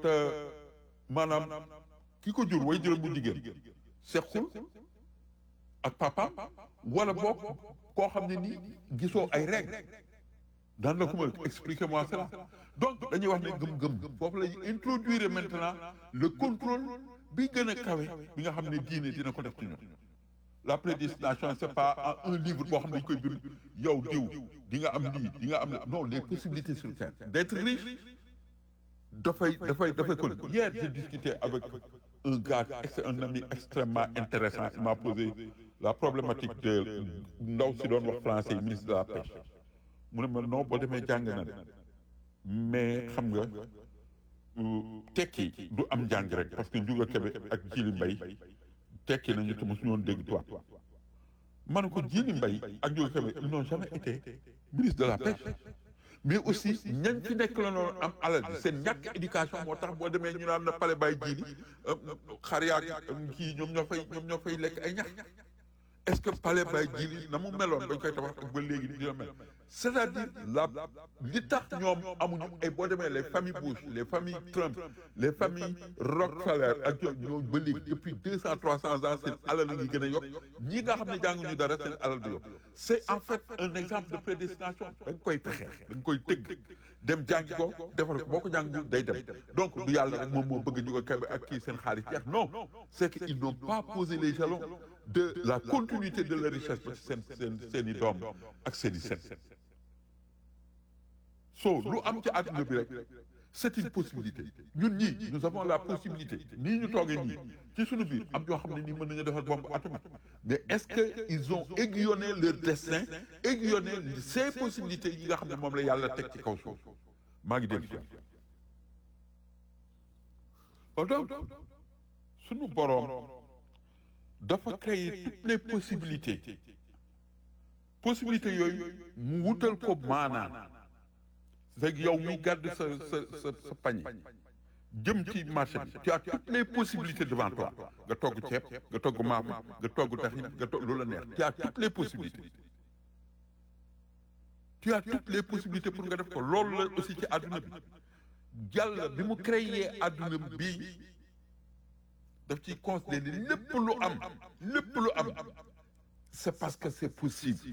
te maanaam ki ko jur way jëlam bu jigéen sequl ak papaam wala boog koo xam ne nii gisoo ay règles daan la ko mën expliquez-moi cela donc dañuy wax ne gëm-gëm foofu la ñuy introduire maintenant le contrôle bi gën a kawe bi nga xam ne diine dina ko def ci ñun la prédestination c'est pas un livre boo xam ne dañ koy bind yow diw di nga am lii di nga am non les possibilités sur terre d'être riche dafay dafay dafay kon hier j'ai discuté avec un gars un ami extrêmement intéressant il m'a posé la problématique de ndaw si doon wax français ministre de la pêche mu ne ma non boo demee jàng na de mais xam nga tekki du am njàng rek parce que Ndiouga Kébé ak Djili Mbaye tekki nañu te mosuñu woon dégg tubaab ma ne ko Djili Mbaye ak Ndiouga Kébé ils n'ont jamais été ministre de la pêche mais aussi ñañ ci nekk la noonu am alal bi seen ñàkk éducation moo tax boo demee ñu naan na pale bàyyi jiili xar yaak kii ñoom ñoo fay ñoom ñoo fay lekk ay ñax est-ce que palais bay jili na mu meloon bañ koy tabax ak ba léegi dina mel c'est-à-dire la li tax ñoom amuñu ay boo demee les familles Bush les familles Trump les familles Rockefeller ak ñoom ñoo ba léegi depuis deux cent trois cents ans seen alal la ngi gën a yokk ñi nga xam ne jànguñu dara seen alal di yokk c'est en fait un exemple de prédestination da nga koy pexe da nga koy tëgg dem jàngi ko defal ko boo ko jàngi day dem donc du yàlla rek moom moo bëgg ñu ko kebe ak kii seen xaalis jeex non c'est que ils n'ont pas posé les jalons de la continuité de la richesse ba seen seen seen i doom ak seen i seen so lu am ci àdduna bi rek c'est une possibilité ñun ñii nous avons la possibilité nii ñu toogee nii ci suñu biir am ñoo xam ne nii mën nañu defar bombe atomique mais est-ce que ils ont aiguillonné leur destin aiguillonné ces possibilités yi nga xam ne moom la yàlla teg ci kaw suuf maa ngi dégg si donc suñu boroom dafa créer toutes les possibilités possibilités yooyu mu wutal ko maanaan c'est yow mi gàdd sa sa sa sa pañe jëm ci marché bi tu as toutes les possibilités devant toi nga togg ceeb nga togg maafe nga togg taxin nga togg lu la neex tu as toutes les possibilités tu as toutes les possibilités pour nga def ko loolu la aussi ci àdduna bi yàlla bi mu créer àdduna bi daf ciy considérer lépp lu am lépp lu am c'est parce que c'est possible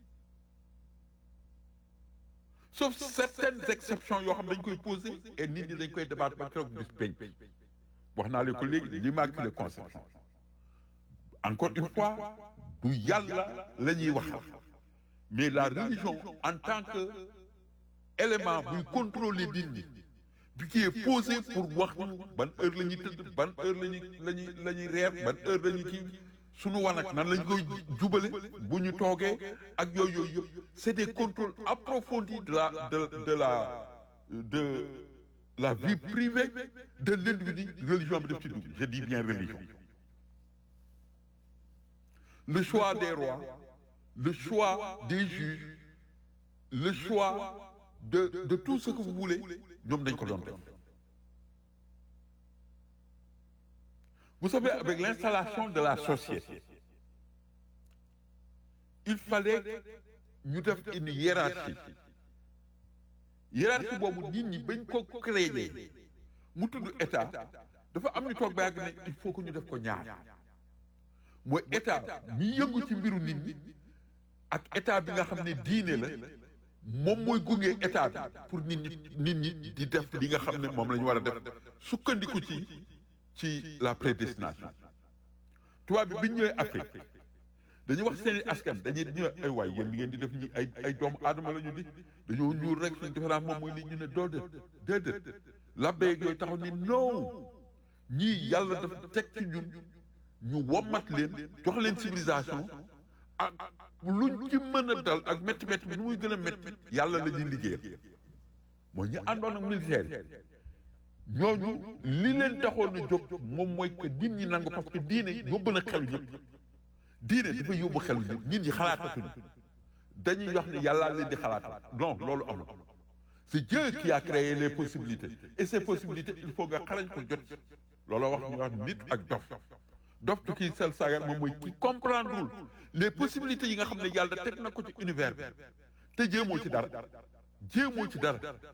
sauf certaines exceptions yoo xam dañ koy poser et nit ñi dañ koy débattre ba keroog bis peñ wax naa leen ko léegi l'immaculée conception encore une fois du yàlla la ñuy waxal mais la religion en tant que élément buy contrôler nit ñi bi qui est posé pour wax ñu ban heure la ñuy tëdd ban heure la ñuy la ñuy la ñuy reer ban heure la ñuy kii sunu wanag nan lañ koy jubale bu ñu toogee ak yooyu yooyu yëpp c'est des contrôles approfondis de la de de la de la vie privée de l'individu religion bi def ci dugg je dis bien religion le choix des rois le choix des juges le choix de de tout ce que vous voulez ñoom dañ ko doon def vous savez avec l'installation de la société il fallait ñu def une hiérarchie hiérarchie boobu nit ñi bañ ko créer mu tudd état dafa am ñu toog ba yàgg ne il faut que ñu def ko ñaar mooy état mi yëngu ci mbiru nit ñi ak état bi nga xam ne diine la moom mooy gunge état bi pour nit ñi nit ñi di def li nga xam ne moom la ñu war a def sukkandiku ci ci la prédestination tubaab bi bi ñu ñëwee Afrique dañuy wax seen i askan dañuy ñëw ay waay yéen li ngeen di def ñi ay ay doomu aadama la ñu di dañoo ñuul rek suñu différence moom mooy li ñu ne doo déet déedéet labbe yooyu taxaw ni non ñii yàlla dafa teg ci ñun ñu wommat leen jox leen civilisation ak luñ ci mën a dal ak métti métti bi nu muy gën a métti yàlla la ñuy liggéeyal mooy ñu àndoon ak militaire yi ñooñu li leen taxoon a jóg moom mooy que nit ñi nangu parce que diine yóbbu na xelu ñëpp diine dafa yóbbu xelu ñëpp nit ñi xalaatatuñu dañuy wax ne yàllaa leen di xalaat non loolu amul c'est Dieu qui a créé les possibilités et ces possibilités il faut nga xarañ ko jot looloo wax ñu wax nit ak dof dof tu kii sel sagar moom mooy ki comprendrewul les possibilités yi nga xam ne yàlla teg na ko ci univers bi te jéemoo ci dara jéemoo ci dara